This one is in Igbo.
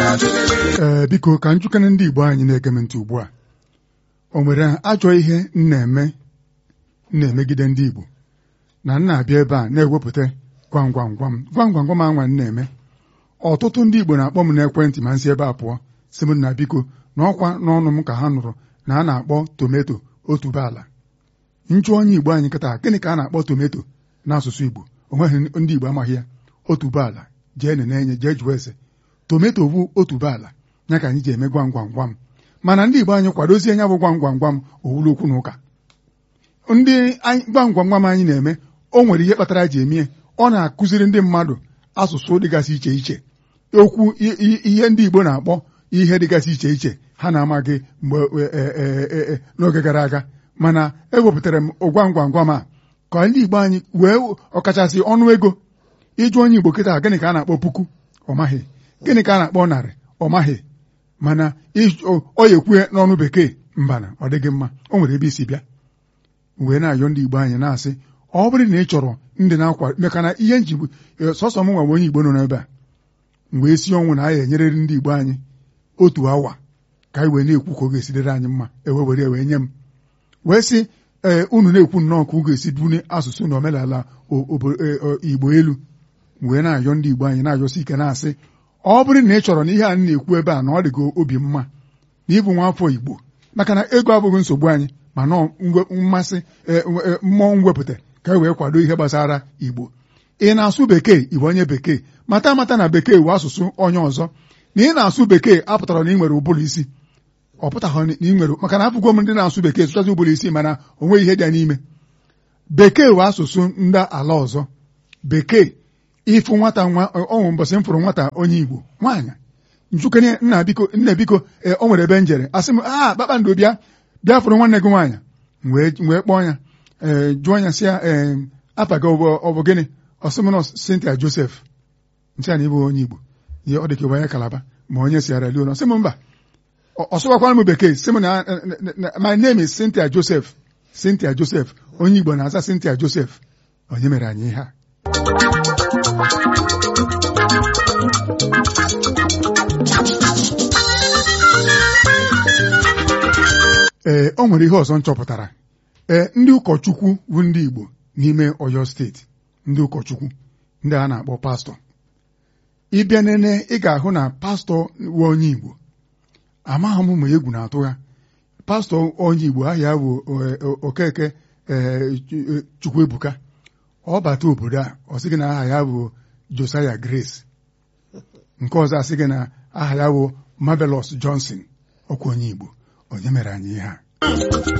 ee biko ka njukene ndị Igbo anyị na-ege m ntị ugbu a o nwere ajọ ihe m na-eme m na-emegide ndị Igbo na m na-abịa ebe a na-ewepụta gwam gwam gwam gwam gwam gwam anwa m na-eme ọtụtụ ndị Igbo na-akpọ m n'ekwentị ma nsị ebe a pụọ si m na biko na ọkwa n'ọnụ m ka ha nụrụ na a na-akpọ tometo otuboala njụ onye Igbo anyị kịta gịnị ka a na-akpọ tometo n'asụsụ Igbo onweghị ndị Igbo amaghị ya otuboala jee nenenye jee jụọ ese tometo bụ otuboala ya ka anyị ji eme gwam gwam gwam mana ndị Igbo anyị kwadozie ya bụ gwam gwam gwam owulu okwu na ụka ndị gwam gwam gwam anyị na-eme o nwere ihe kpatara ji emie ọ na-akụziri ndị mmadụ asụsụ dịgasị iche iche okwu ihe ndị Igbo na-akpọ ihe dịgasị iche iche ha na-amaghị mgbe n'oge gara aga mana ewepụtara m gwam gwam gwam a ka ndị Igbo anyị wee ọkachasị ọnụ ego ịjụ onye Igbo kịta gịnị ka a na-akpọ puku ọ maghị gịnị ka a na-akpọ narị ọ maghị mana ọ ya ekwue n'ọnụ bekee mbana ọ dịghị mma o nwere ebe isi bịa wee na-ayọ ndị Igbo anyị na-asị ọ bụrụ na ị chọrọ ndị na-akwa maka na ihe njigbu sọsọ m nwa onye Igbo nọ n'ebe a wee si ọnwụ na a ya enyerịrị ndị Igbo anyị otu awa ka anyị wee na-ekwu ka ọ ga-esidere anyị mma ewe were wee nye m wee sị ee unu na-ekwu nnọọ ka ọ ga-esi bune asụsụ na omenala Igbo elu wee na-ayọ ndị Igbo anyị na-ayọsi ike na-asị ọ bụrụ na ị chọrọ na ihe a na-ekwu ebe a na ọ dị gị obi mma na ịbụ nwa afọ Igbo maka na ego abụghị nsogbu anyị mana mmasị mmụọ mwepụta ka e wee kwado ihe gbasara Igbo ị na-asụ bekee Igbo onye bekee mata amata na bekee wee asụsụ onye ọzọ na ị na-asụ bekee apụtara na ị nwere ụbụrụ isi ọ pụtaghị na ị nwere maka na afụgwo m ndị na-asụ bekee sụchazi ụbụrụ isi mana o nweghị ihe dị n'ime bekee wee asụsụ ndị ala ọzọ bekee ịfụ nwata nwa ọnwụ mbọsị m fụrụ nwata onye Igbo nwaanyị njukene nna biko nna biko o nwere ebe njere asị m a kpakpando bịa bịa fụrụ nwanne gị nwaanyị wee kpọọ ya ee jụọ ya sị ya ee afa gị ọ bụ gịnị ọsịmnọs Cynthia Joseph ntị a na ịbụ onye Igbo ihe ọ dị ka onye Kalaba ma onye Sierra Leone sị m mba ọsụwakwara m bekee sị m na my name is Cynthia Joseph Cynthia Joseph onye Igbo na-aza Cynthia Joseph onye mere anyị ihe a ee o nwere ihe ọzọ m chọpụtara ee ndị ụkọchukwu bụ ndị Igbo n'ime Ọyọ steeti ndị ụkọchukwu ndị a na-akpọ pastọ ịbịa nene ị ga-ahụ na pastọ wu onye Igbo amaghị m ma egwu na-atụ ya pastọ onye Igbo aha ya bụ Okeke Chukwuebuka ọ bata obodo a ọ sị gị na aha ya bụ Josiah Grace nke ọzọ asị gị na aha ya bụ Marvelous Johnson ọkwa onye Igbo onye mere anyị ihe a